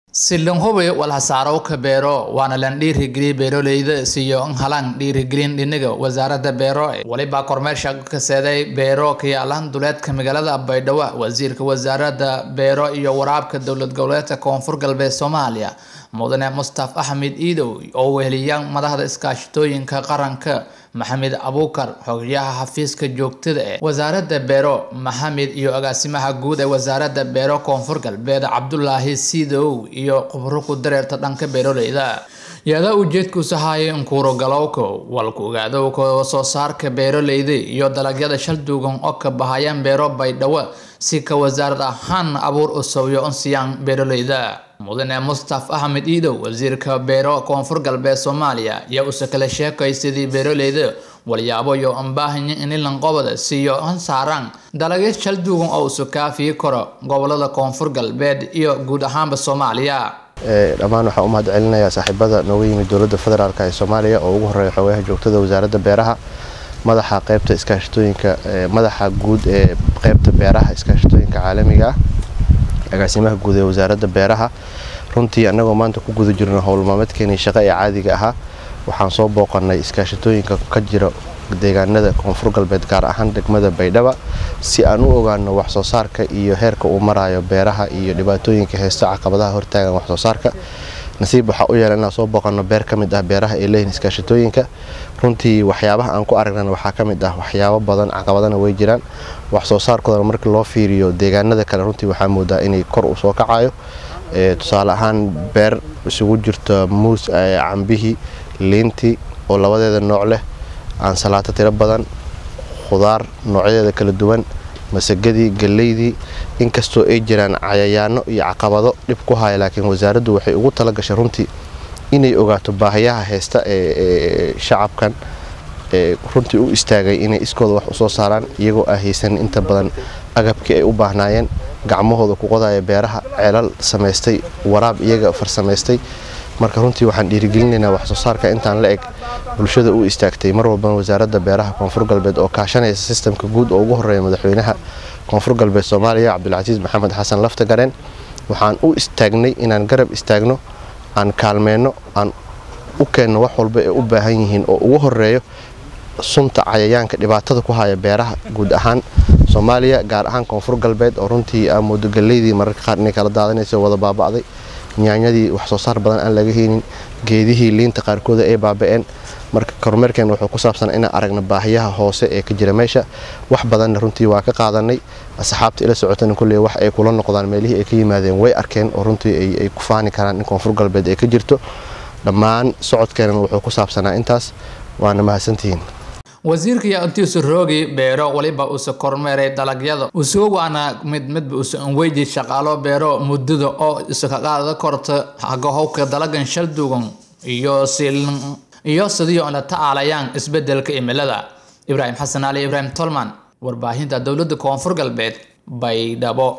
Silin walxasaaro ka beero waana lan dhiirigeliyay beeraleyda siiyo in halaan dhiirigelin dhinaga wasaaradda beero waliba kormeer shaqo ka seeday beero ka yaalan duleedka magaalada Baydhabo wasiirka wasaaradda beero iyo waraabka dowlad goboleedka koonfur galbeed Soomaaliya mudane Mustaf Axmed Iidow oo weheliyaan madaxda iskaashatooyinka qaranka maxamed abuukar xogayaha xafiiska joogtada ee wasaaradda beero maxamed iyo agaasimaha guud ee wasaaradda beero koonfur galbeed cabdulaahi siidow iyo khubro ku dareerta dhanka beeraleyda iyadoo ujeedkiisu hayay in kuurogalowka walku ogaadowka soo saarka beeraleyda iyo dalagyada shal duugan oo ka bahayaan beero baydhabo si ka wasaarad ahaan abuur u sawiyo in siiyaan beeraleyda mudane mustaf axmed iidow wasiirka beero koonfur galbeed soomaaliya ayaa use kala sheekay sidii beeraleyda walyaabo iyo anbaahanya inilan qobada siiyo an saaraan dalagyo shal duugan oo usu kaafiyi karo gobolada koonfur galbeed iyo guud ahaanba soomaaliya dhammaan waxaan u mahad celinayaa saaxiibada nooga yimid dowladda federaalk ee soomaaliya oo ugu horeeya xogayaha joogtada wasaaradda beeraha madaxa qaybta iskaashatooyinka madaxa guud ee qaybta beeraha iskaashatooyinka caalamiga ah agaasimaha guud ee wasaaradda beeraha runtii annagoo maanta ku guda jirno howlmaalmeedkeenii shaqo ee caadiga ahaa waxaan soo booqannay iskaashatooyinka ka jira deegaanada koonfur galbeed gaar ahaan degmada baydhaba si aan u ogaano waxsoo saarka iyo heerka uu marayo beeraha iyo dhibaatooyinka heesta caqabadaha hortaagan waxsoo saarka nasiib waxaa u yeela inaan soo booqanno beer ka mid ah beeraha ee leeyihin iskaashatooyinka runtii waxyaabaha aan ku aragnana waxaa ka mid ah waxyaabo badan caqabadana way jiraan waxsoo saarkoodana markii loo fiiriyo deegaanada kale runtii waxaa moodaa inay kor u soo kacayo tusaale ahaan beer isugu jirto muus cambihii liintii oo labadeeda nooc leh aansalaato tiro badan khudaar noocyadeeda kala duwan masagadii galleydii inkastoo ay jiraan cayayaano iyo caqabado dhib ku haya laakiin wasaaraddu waxay ugu tala gashay runtii inay ogaato baahiyaha heesta ee shacabkan ee runtii u istaagay inay iskooda wax usoo saaraan iyagoo ah haysan inta badan agabkii ay u baahnaayeen gacmahooda ku qodaya beeraha ceelal samaystay waraab iyaga farsamaystay marka runtii waxaan dhiirigelinaynaa waxsoo saarka intaan la eg bulshada u istaagtay mar walbana wasaaradda beeraha koonfur galbeed oo kaashanaysa sistamka guud oo ugu horeeya madaxweynaha koonfur galbeed soomaaliya cabdulcasiis maxamed xasan laftagareen waxaan u istaagnay inaan garab istaagno aan kaalmeenno aan u keenno wax walba ee u baahan yihiin oo ugu horeeyo sunta cayayaanka dhibaatada ku haya beeraha guud ahaan soomaaliya gaar ahaan koonfur galbeed oo runtii aa moodo galleydii mararka qaar inay kala daadanaysa wada baaba'day nyaanyadii wax soo saar badan aan laga helin geedihii liinta qaarkooda ay baaba'een marka kormeerkeen wuxuu ku saabsan inaan aragno baahiyaha hoose ee ka jira meesha wax badanna runtii waa ka qaadanay asxaabta ila socotana kulley wax ay kula noqdaan meelihii ay ka yimaadeen way arkeen oo runtii ay ku faani karaan in koonfur galbeed ay ka jirto dhammaan socodkeenana wuxuu ku saabsanaa intaas waana mahadsantihiin wasiirka ayaa intiisu roogi beero waliba uuse kormeeray dalagyada usoo waana mid midba use anweydi shaqaalo beero muddada oo iska qaada korta hagahowka dalagan shal duugan iyo silin iyo sidii la tacaalayaan isbedelka cimilada ibraahim xasan ali ibraahim tolman warbaahinta dowladda koonfur galbeed baydhabo